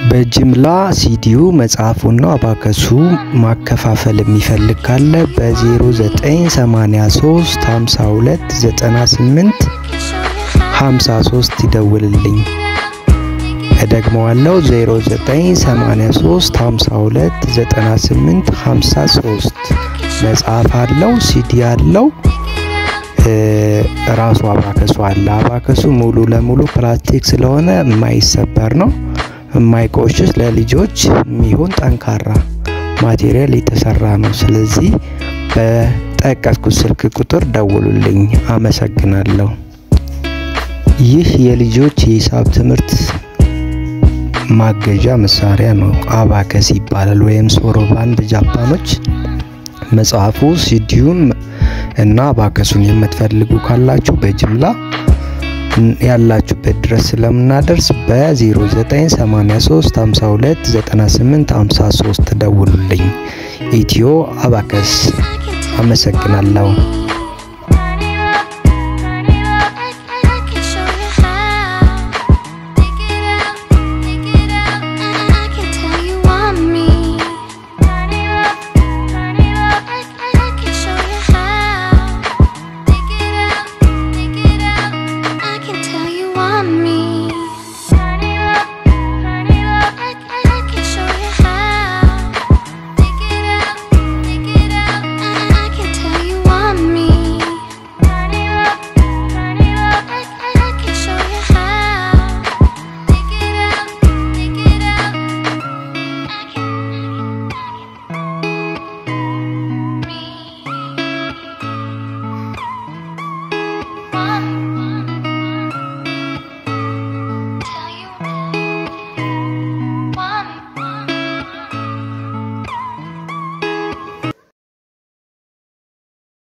በጅምላ ሲዲዩ መጽሐፉና አባከሱ ማከፋፈል የሚፈልግ ካለ በ0983 52 98 53 ይደውልልኝ። እደግመዋለሁ 0983 52 98 53 መጽሐፍ አለው፣ ሲዲ አለው፣ ራሱ አባከሱ አለ። አባከሱ ሙሉ ለሙሉ ፕላስቲክ ስለሆነ የማይሰበር ነው፣ የማይቆሽሽ ለልጆች የሚሆን ጠንካራ ማቴሪያል የተሰራ ነው። ስለዚህ በጠቀስኩት ስልክ ቁጥር ደውሉልኝ። አመሰግናለሁ። ይህ የልጆች የሂሳብ ትምህርት ማገዣ መሳሪያ ነው። አባከስ ይባላል ወይም ሶሮባን በጃፓኖች። መጽሐፉ ሲዲዩን እና አባከሱን የምትፈልጉ ካላችሁ በጅምላ ያላችሁበት ድረስ ስለምናደርስ በ0983 52 98 53 ደውሉልኝ። ኢትዮ አባከስ። አመሰግናለሁ። me